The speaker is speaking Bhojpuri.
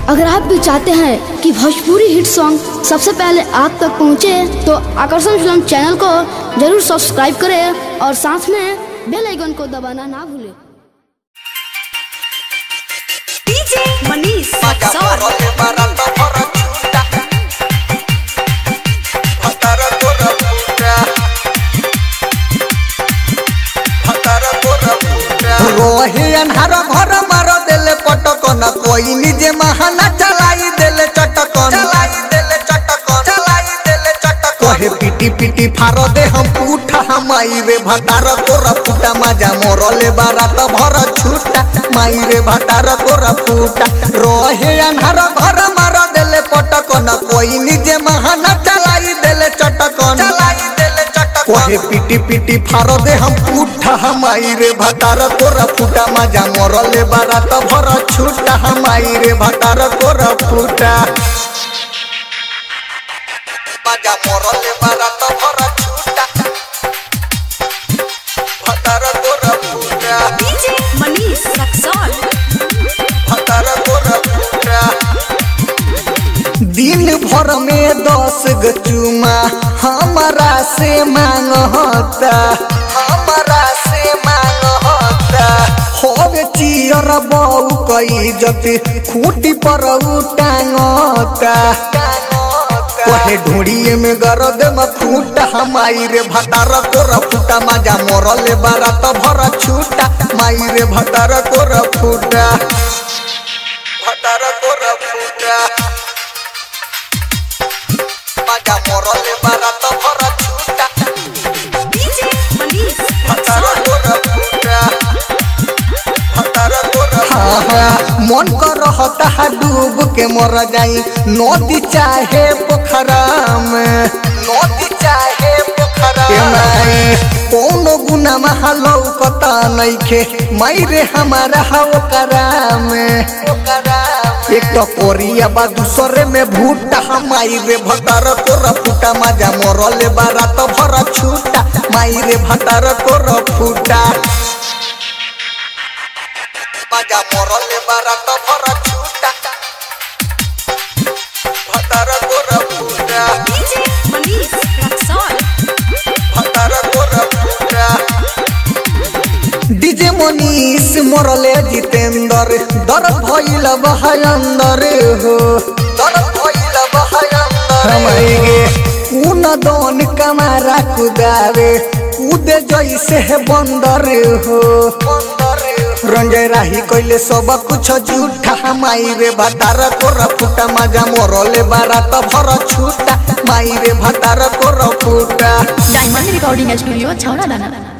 अगर आप भी चाहते हैं कि भोजपुरी हिट सॉन्ग सबसे पहले आप तक पहुंचे, तो आकर्षण फिल्म चैनल को जरूर सब्सक्राइब करें और साथ में बेल आइकन को दबाना ना भूलें DJ Manish Maga sir morole barata pora chuta Hatara pora puta Hatara pora puta रोहे अन्हार घर मार देले पटकन कोई निजे महाना चलाई देले चटकन चलाई देले चटकन चलाई देले चटकन कहे पिटी पिटी फार दे हम पूठा हमाई रे भटार तोरा फूटा मजा मोरले बारात भर छूटा माई रे भटार तोरा फूटा रोहे अन्हार घर मार देले पटकन कोई निजे महाना चलाई देले चटकन चलाई देले चटकन कहे पिटी पिटी फार दे हम पूठा हमाई रे भटार तोरा फूटा मजा मोरले बारात भर छूटा हमाई रे भटार तोरा फूटा मजा मोरले बारात भर छूटा भटार तोरा फूटा डीजे मनीष रक्सौल भटार तोरा फूटा दिन भर में दस गो चुमा हमारा से मांग होता हमारा से मांग होता होवे चियर बऊ कई जति खूटी पर टांगता कहे ढोड़िए में गरद में फूट हमाई रे भटार कोर फूटा मजा मोरले बारात भर छूटा माई रे भटार कोर फूटा भटार कोर फूटा मजा मोरले बारात भर छूटा डीजे मनीष भटार रक्सौल कोर फूटा भटार कोर हाँ हाँ मन कर रहता है डूब के मर जाई नदी चाहे पोखरा में नदी चाहे पोखरा में कोनो गुना महा लौकता नइखे माई रे हमारा हवकरा में एक तो कोरिया बा दूसरे में भूटा हमाई रे भटार तोरा फूटा मजा मोरले बारात भर छूटा माई रे भटार तोरा फूटा मजा मोरले बारात भर छूटा भटार तोरा फूटा डीजे मनीष रक्सौल भटार तोरा फूटा डीजे मनीष मोरले जितेंद्र दर भइल बहायंदर हो दर भइल बहायंदर हमारे उन दोन कमारा कुदावे कूदे जैसे है बंदर हो रंजय राही कइले सब कुछ झूठा हमाई रे भटार कोर फूटा मजा मोरले बारात भर छूटा माई रे भटार कोर फूटा डायमंड रिकॉर्डिंग स्टूडियो छौड़ा दाना